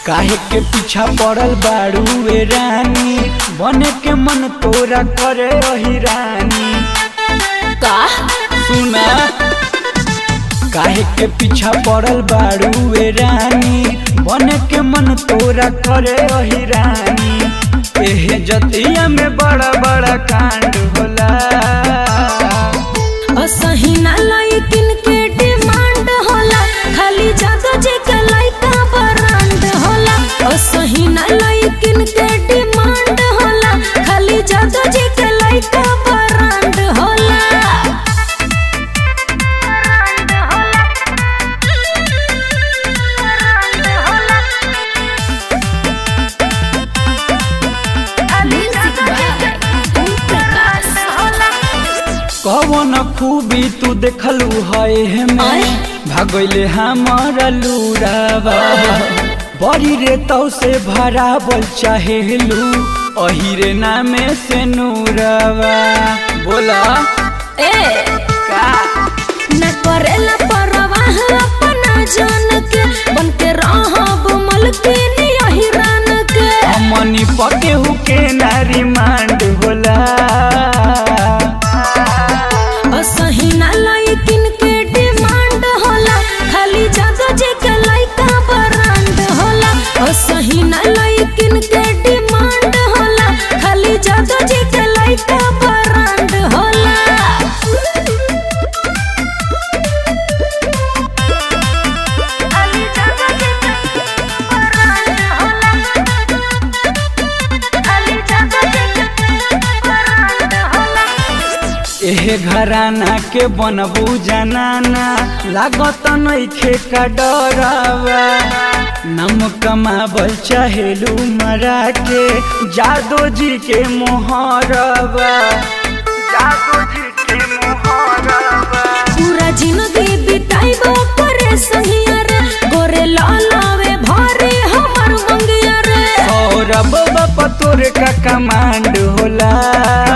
काहे के पीछा पड़ल बाड़ू ए रानी बने के मन तोरा करे रही रानी का सुना काहे के पीछा पड़ल बाड़ू ए रानी बने के मन तोरा करे रही रानी एहे जतिया में बड़ा बड़ा कांड होला असही ना लइकिन के डिमांड होला खाली जादो जे के लइका ब्रांड होला असही ना लइकिन के डिमांड होला खाली जादो जे के लइका ब्रांड होला ब्रांड होला ब्रांड होला खाली जादो जे के प्रकाश होला कवन खूबी तू देखलू है में आय। भागले हमारा लूरावा बड़ी रे तो से भरावल चाहेलू अही रे नामे से नूरावा बोला ए का न करेला परवाह अपना जान के बन के रहब मलकिन यही रान के हमनी पके हुके नारी मांड होला असही ना लइकिन के डिमांड होला खाली जादो जे के लइका ब्रांड होला असही ना लइकिन के डिमांड होला खाली जादो जे के लइका ब्रांड होला एहे घराना के बनबू जनाना लागत नइखे का डरावा नम कमाबल चाहेलू मरा के जादो जी के मोहरवा जादो जी के मोहरवा पूरा जिंदगी बिताइबो करे संगिया रे गोरे लालावे भारे हमर मंगिया रे और अब बाप तोरे का कमांड होला